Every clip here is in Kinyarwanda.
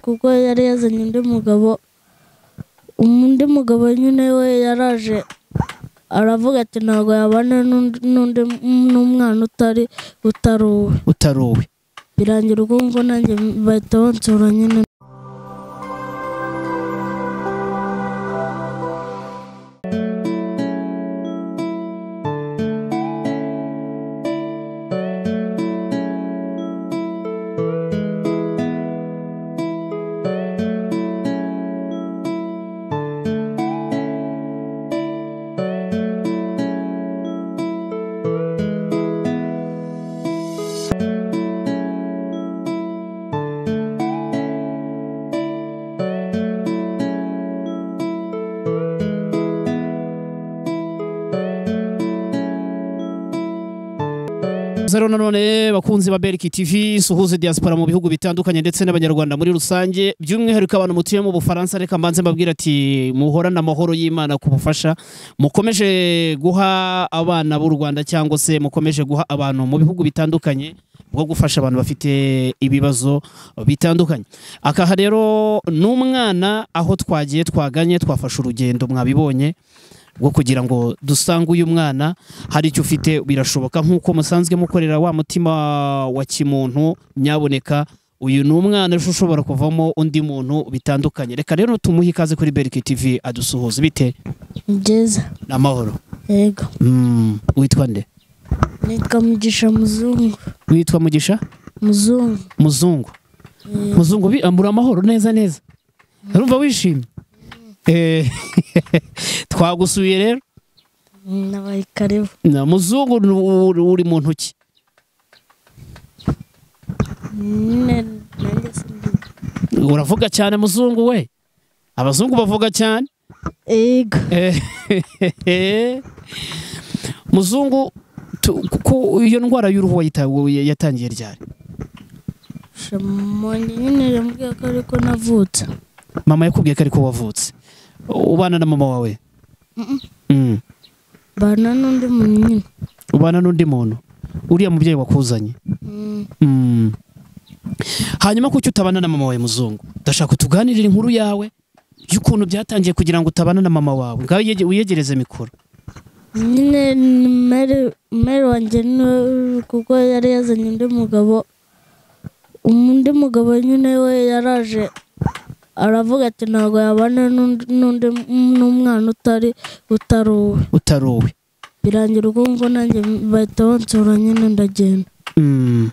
kuko yari yazanye undi mugabo undi mugabo nyine we yaraje aravuga ati ntabwo yabana n'undi n'undi- n'umwana utari utari uwe utari uwe birangira ubwo ngubwo nanjye bahita bansura nyine Gusa rero nanone bakunzi ba Beriki TV suhuze diaspora mu bihugu bitandukanye ndetse n'abanyarwanda muri rusange by'umwihariko abantu mutuye mu Bufaransa reka mbanze mbabwira ati muhorane amahoro y'Imana ku bufasha mukomeje guha abana b'u Rwanda cyangwa se mukomeje guha abantu mu bihugu bitandukanye bwo gufasha abantu bafite ibibazo bitandukanye akaha rero n'umwana aho twagiye twaganye twafashe urugendo mwabibonye bwo kugira ngo dusange uyu mwana hari icyo ufite birashoboka nk'uko musanzwe mukorera wa mutima wa kimuntu nyaboneka uyu ni umwana ejo ushobora kuvamo undi muntu bitandukanye reka rero tumuhe ikaze kuri berike TV adusuhuza bite ni byiza n'amahoro yego Mm, witwa nde nitwa mugisha muzungu witwa mugisha muzungu muzungu muzungu bi- muri amahoro neza neza urumva wishimye Eh, twagusuye rero nabaye karibu Na muzungu ni uri- uri mu ntoki nyine nanjye simbizi uravuga cyane muzungu we abazungu bavuga cyane yego Eh, muzungu tu- ko iyo ndwara y'uruhu wayita- wowe yatangiye ryari shamonye nyine yambwiye ko ariko navutse mama yakubwiye ko ariko wavutse ubana na mama wawe Mm. bana n'undi muntu nyine ubana n'undi muntu uriya mubyeyi wakuzanye Mm, Mm. hanyuma kuki utabana na mama wawe muzungu ndashaka tuganirire inkuru yawe y'ukuntu byatangiye kugira ngo utabana na mama wawe ngaho yege- wiyegereze mikoro nyine ni meri meri wanjye niwe kuko yari yazanye undi mugabo undi mugabo nyine we yaraje aravuga ati ntabwo yabana n'undi n'undi- n'umwana utari utari uwe utari uwe birangira ubwo ngubwo nanjye bahita bansura nyine ndagenda Mm.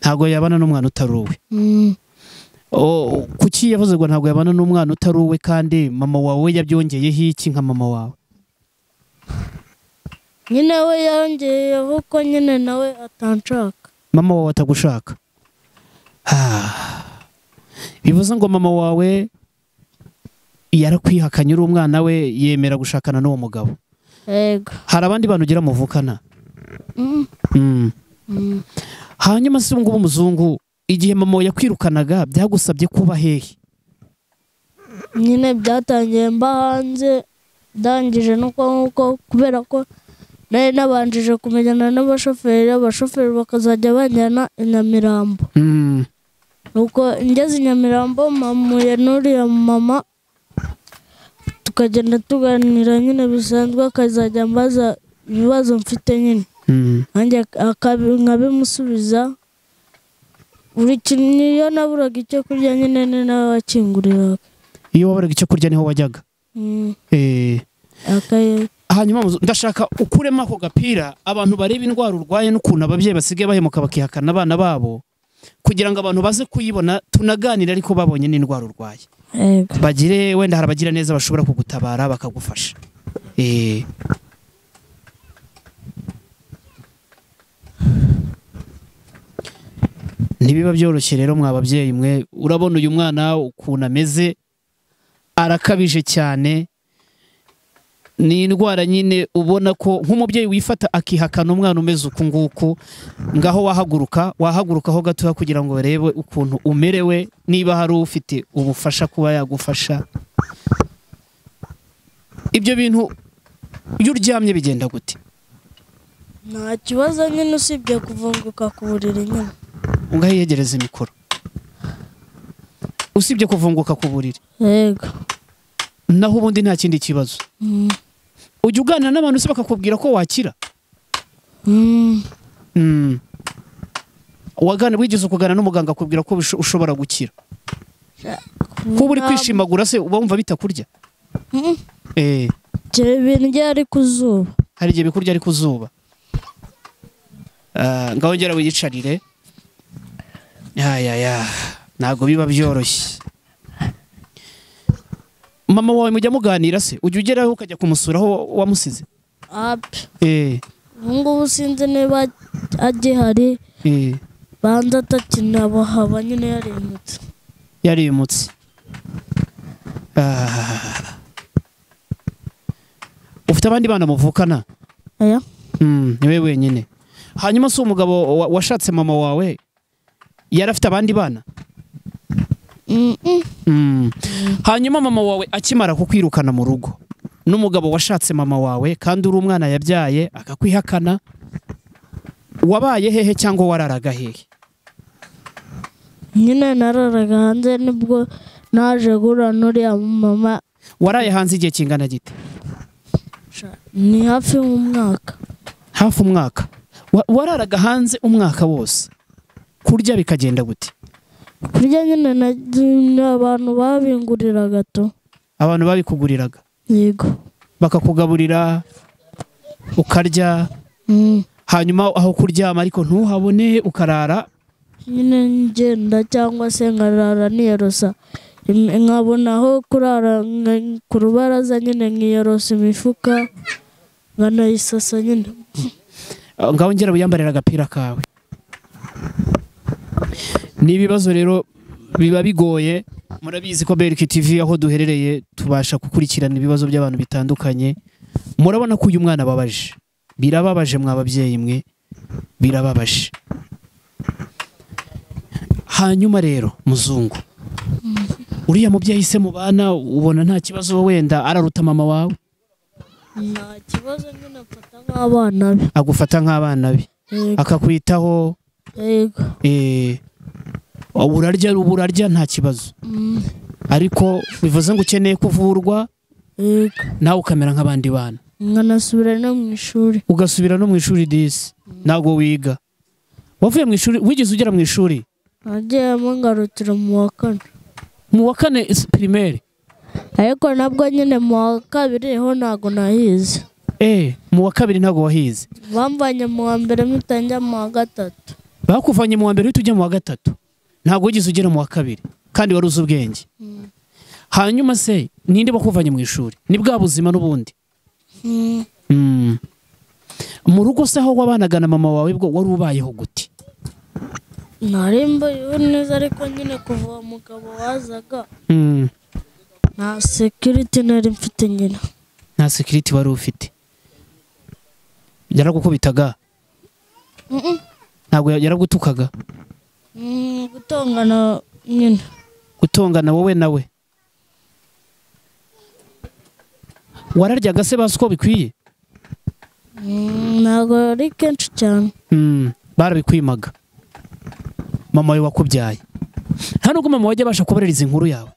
ntabwo yabana n'umwana utari uwe Mm, Oh, kuki yavuze ngo ntabwo yabana n'umwana utari uwe kandi mama wawe yabyongeyeho iki nka mama wawe nyine we yongeyeho ko nyine nawe atanshaka mama wawe atagushaka Ah. bivuze ngo mama wawe yarakwihakanye uri umwana we yemera gushakana n'uwo mugabo yego hari abandi bantu ugira muvukana Mm, Mm. mm. hanyuma se ubungubu muzungu igihe mama wawe yakwirukanaga byagusabye kuba hehe nyine byatangiye mba hanze ndangije nuko nkuko kubera ko nari nabanjije kumenyana n'abashoferi abashoferi bakazajya banjyana i nyamirambo Mm. nuko ngeze i nyamirambo mpamuye n'uriya mama tukagenda tuganira nyine bisanzwe akazajya ambaza ibibazo mfite nyine Mm. nanjye akabi- nkabimusubiza buri kintu niyo naburaga icyo kurya nyine ni nawe wakinguriraga iyo waburaga icyo kurya niho wajyaga Mm, Eh. akaye hanyuma muzu- ndashaka ukuremo ako gapira abantu bareba indwara urwaye n'ukuntu ababyeyi basigaye bahemuka bakihakana abana babo kugira ngo abantu baze kuyibona tunaganire ariko babonye n'indwara urwaye yego bagire wenda hari abagira neza bashobora kugutabara bakagufasha Eh, ntibiba byoroshye rero mwa babyeyi mwe urabona uyu mwana ukuntu ameze arakabije cyane ni indwara nyine ubona ko nk'umubyeyi wifata akihakana umwana umeze uku nguku ngaho wahaguruka wahagurukaho gatoya kugira ngo barebe ukuntu umerewe niba hari ufite ubufasha kuba yagufasha ibyo bintu iyo uryamye bigenda gute nta kibazo nyine usibye kuvunguka ku buriri nyine ungahiyegereza imikoro usibye kuvunguka ku buriri yego naho ubundi nta kindi kibazo Mm. ujya uganira n'abantu se bakakubwira ko wakira Mm. Mm. wagana wigeze ukugana n'umuganga akubwira ko bisho- ushobora gukira kuba uri kwishimagura se uba wumva bitakurya Mm. Eh, Ibyo bintu byari ku zuba hari igihe bikurya ari ku zuba Ah, ngaho ngera wiyicarire yayaya ntabwo biba byoroshye mama wawe mujya muganira se ujya ugeraho ukajya kumusura aho wamusize api Eh, ubu ngubu sinzi niba agihari eh, banza atakinabahaba nyine yarindutse yarimutse Ah. ufite abandi bana muvukana aya Mm, ni we wenyine hanyuma si umugabo wa- washatse mama wawe yari afite abandi bana Mm, mm. Mm. hanyuma mama wawe akimara kukwirukana mu rugo n'umugabo washatse mama wawe kandi uri umwana yabyaye akakwihakana wabaye hehe cyangwa wararaga hehe nyine nararaga hanze nibwo naje guhura n'uriya mama waraye hanze igihe kingana gite ni hafi nk'umwaka hafi umwaka Wa- wararaga hanze umwaka wose kurya bikagenda gute kurya nyine na- ni abantu babingurira gato abantu babikuguriraga yego bakakugaburira ukarya Mm. hanyuma aho kuryama ariko ntuhabone ukarara nyine ngenda cyangwa se nkarara niyorosa Im- nkabona aho kurara nka- ku rubaraza nyine nkiyorosa imifuka nkanayisasa nyine Ah, ngaho ngera wiyambarira agapira kawe ni ibibazo rero biba bigoye murabizi ko berike tv aho duherereye tubasha gukurikirana ibibazo by'abantu bitandukanye murabona ko uyu mwana ababaje birababaje mwababyeyi mwe birababaje hanyuma rero muzungu uriya mubyeyi se mu bana ubona nta kibazo wenda araruta mama wawe nta kibazo nyine afata nk'abana be agufata nk'abana be Yego, akakwitaho yego eh, urarya burarya nta kibazo Mm, ariko bivuze ngo ukeneye kuvurwa yego nawe ukamera nk'abandi bana nkanasubira no mu ishuri ugasubira no mu ishuri disi ntabwo wiga wavuye mu ishuri wigeze ugera mu ishuri nagiyemo ngarukira mu wa kane mu wa kane is- primaire ariko nabwo nyine mu wa kabiri ho ntabwo nahize eh, mu wa kabiri ntabwo wahize bamvanye mu wa mbere mpita njya mu wa gatatu bakuvanye mu wa mbere uhita ujya mu wa gatatu ntabwo wigeze ugera mu wa kabiri kandi wari uzi ubwenge hanyuma se ninde bakuvanye mu ishuri ni bwa buzima n'ubundi Mm, Mm. mu rugo se aho wabanaga na mama wawe bwo wari ubayeho gute nari mbayeho neza ariko nyine kuva uwo mugabo wazaga Mm. nta sekiriti nari mfite nyine nta sekiriti wari ufite yaragukubitaga Mm, mm. ntabwo yaragutukaga Mm, gutongana nyine gutongana wowe nawe wararyaga se bazi uko bikwiye Mm, ntabwo ari kenshi cyane Mm, barabikwimaga mama wawe wakubyaye nta nubwo mama wajya abasha kubaririza inkuru yawe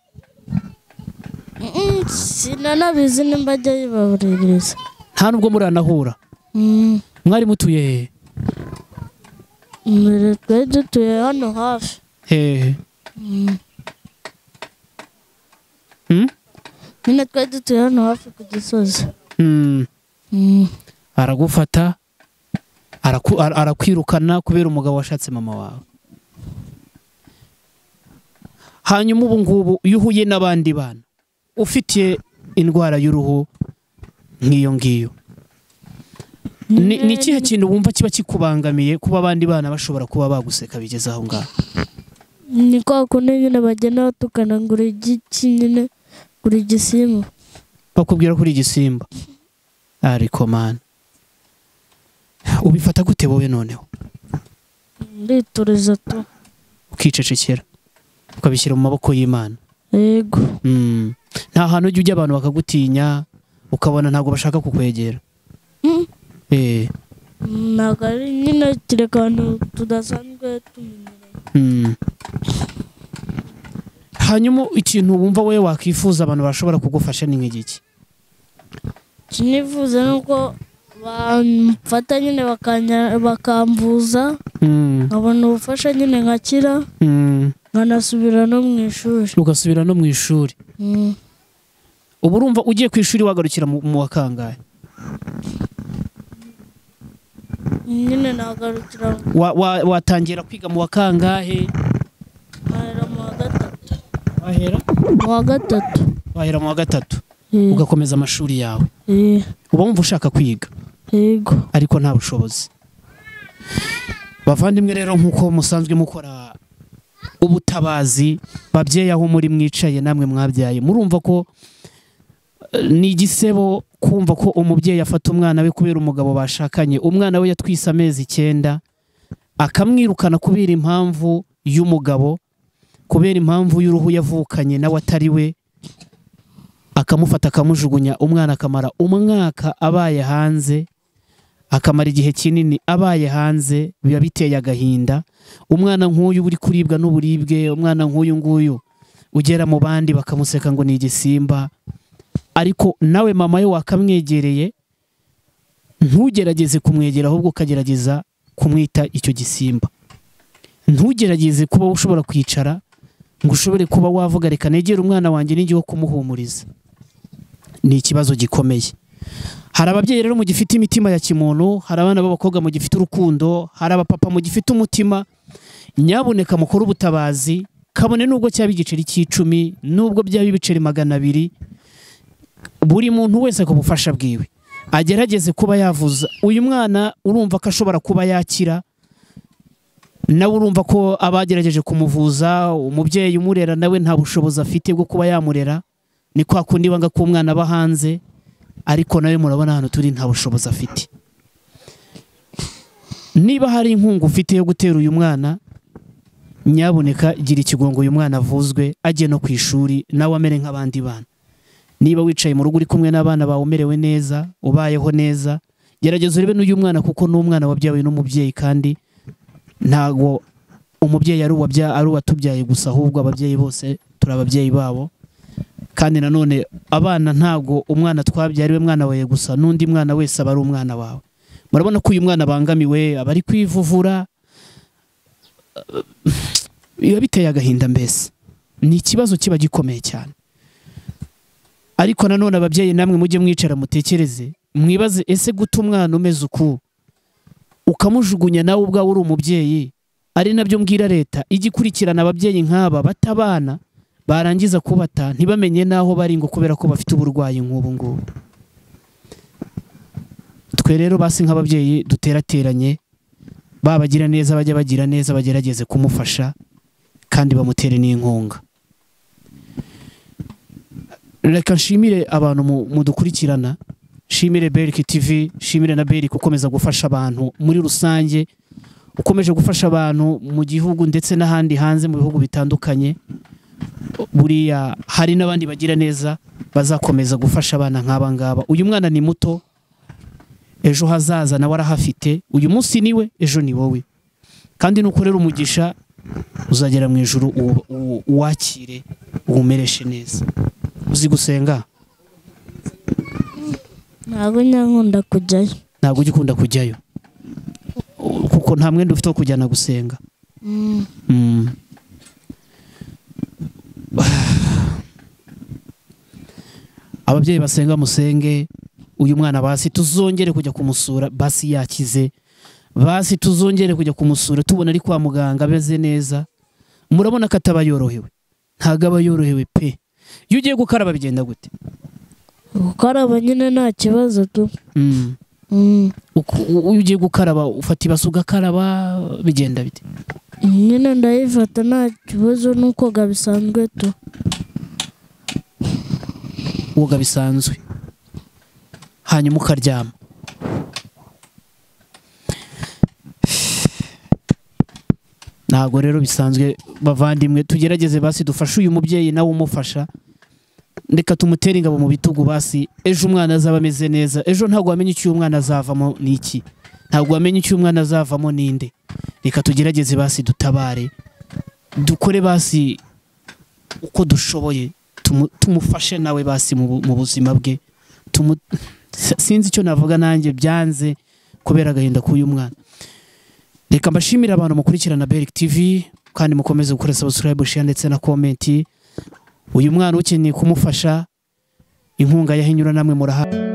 Mm, mm, sinanabizi nimba ajya yibabaririza nta nubwo muranahura Mm. mwari mutuye hehe mbere twari dutuye hano hafi hehe Mm? nyine twari dutuye hano hafi ku gisozi Mm. Mm, aragufata araku- ara- arakwirukana kubera umugabo washatse mama wawe hanyuma ubu ngubu iyo uhuye n'abandi bana ufitiye indwara y'uruhu nk'iyo ngiyo ni ni ikihe kintu wumva kiba kikubangamiye kuba abandi bana bashobora kuba baguseka bigeze aho ngaho ni kwa kundi nyine bagenda batukana ngo uri igiki nyine uri igisimba bakubwira ko uri igisimba ariko mani ubifata gute wowe noneho ndituriza tu ukicecekera ukabishyira mu maboko y'imana yego Mm. nta hantu ujya ujya abantu bakagutinya ukabona ntabwo bashaka kukwegera Mm, Eh, ntabwo ari nyine kereka abantu tudasanzwe tumenyeranye mm. hanyuma ikintu wumva wowe wakwifuza abantu bashobora kugufasha ni nk'igiki icyo nifuza ni uko bamfata nyine bakanya- bakamvuza Mm, nkabona ubufasha nyine nkakira mm. nkanasubira no mu ishuri ugasubira no mu ishuri Mm. ubu urumva ugiye ku ishuri wagarukira mu mu wa kangahe nyine nagarukira Wa- wa- watangira kwiga mu wa kangahe nkahera mu wa gatatu wahera mu wa gatatu wahera mu wa gatatu Eh, ugakomeza amashuri yawe eh, uba wumva ushaka kwiga yego ariko nta bushobozi bavandimwe rero nk'uko musanzwe mukora ubutabazi babyeyi aho muri mwicaye namwe mwabyaye murumva ko eh, ni igisebo kumva ko umubyeyi afata umwana we kubera umugabo bashakanye umwana we yatwise amezi icyenda akamwirukana kubera impamvu y'umugabo kubera impamvu y'uruhu yavukanye nawe atari we akamufata akamujugunya umwana akamara umwaka abaye hanze akamara igihe kinini abaye hanze biba biteye agahinda umwana nk'uyu uri kuribwa n'uburibwe umwana nk'uyu nguyu ugera mu bandi bakamuseka ngo ni igisimba ariko nawe mama we wakamwegereye ntugerageze kumwegera ahubwo ukagerageza kumwita icyo gisimba ntugerageze kuba ushobora kwicara ngo ushobore kuba wavuga reka negere umwana wanjye n'igihe wo kumuhumuriza ni ikibazo gikomeye hari ababyeyi rero mugifite imitima ya kimuntu hari abana b'abakobwa mugifite urukundo hari abapapa mugifite umutima nyabuneka mukore ubutabazi kabone nubwo cyaba igiceri cy'icumi nubwo byaba ibiceri magana abiri buri muntu wese ku bufasha bwiwe agerageze kuba yavuza uyu mwana urumva ko ashobora kuba yakira nawe urumva ko abagerageje kumuvuza umubyeyi umurera nawe nta bushobozi afite bwo kuba yamurera ni kwa kundi banga ko umwana aba hanze ariko nawe murabona hano turi nta bushobozi afite niba hari inkunga ufite yo gutera uyu mwana nyaboneka gira ikigongo uyu mwana avuzwe ajye no ku ishuri nawe amere nk'abandi bana niba wicaye mu rugo uri kumwe n'abana bawe umerewe neza ubayeho neza gerageza urebe n'uyu mwana kuko ni umwana wabyawe n'umubyeyi kandi ntago umubyeyi ari uwabya- ari uwatubyaye gusa ahubwo ababyeyi bose turi ababyeyi babo kandi nanone abana ntabwo umwana twabyariwe mwana wawe gusa n'undi mwana wese aba ari umwana wawe murabona ko uyu mwana abangamiwe aba ari kwivuvura Eh, biba biteye agahinda mbese ni ikibazo kiba gikomeye cyane ariko nanone ababyeyi namwe mujye mwicara mutekereze mwibaze ese guta umwana umeze uku ukamujugunya nawe ubwawe uri umubyeyi ari nabyo mbwira leta ijya ikurikirana ababyeyi nk'aba batabana barangiza kubata ntibamenye n'aho bari ngo kubera ko bafite uburwayi nk'ubu ngubu twe rero basi nk'ababyeyi duterateranye babagira neza bajya bagira neza bagerageze kumufasha kandi bamutere n'inkunga reka nshimire abantu mu- mudukurikirana nshimire berike tv nshimire na berike ukomeza gufasha abantu muri rusange ukomeje gufasha abantu mu gihugu ndetse n'ahandi hanze mu bihugu bitandukanye buriya hari n'abandi bagira neza bazakomeza gufasha abana nk'aba ngaba uyu mwana ni muto ejo hazaza nawe arahafite uyu munsi ni we ejo ni wowe kandi nukorera umugisha uzagera mu ijoro uwu- uwu- uwakire uwumereshe neza uzi gusenga ntabwo nyankunda kujyayo ntabwo ujya ukunda kujyayo U- kuko nta mwenda ufite wo kujyana gusenga Mm. Mm. ababyeyi basenga musenge uyu mwana basi tuzongere kujya kumusura basi yakize basi tuzongere kujya kumusura tubona ari kwa muganga ameze neza murabona ko ataba yorohewe ntabwo aba yorohewe pe iyo ugiye gukaraba bigenda gute gukaraba nyine nta kibazo tu Mm. Mm. Uku- u- iyo ugiye gukaraba ufata ibase ugakaraba bigenda bite nyine ndayifata nta kibazo n'ukoga bisanzwe tu woga bisanzwe hanyuma ukaryama ntabwo rero bisanzwe bavandimwe tugerageze basi dufashe uyu mubyeyi nawe umufasha reka tumutere ingabo mu bitugu basi ejo umwana azaba ameze neza ejo ntabwo wamenya icyo uyu mwana azavamo ni iki ntabwo wamenya icyo uyu mwana azavamo ni nde reka tugerageze basi dutabare dukore basi uko dushoboye tumu- tumufashe nawe basi mu bu- mu buzima bwe Tumu- S- sinzi icyo navuga nanjye byanze kubera agahinda k'uyu mwana reka mbashimire abantu mukurikirana Beric TV kandi mukomeze gukora subscribe share ndetse na comment uyu mwana ukeneye kumufasha inkunga yahinyura namwe murahawe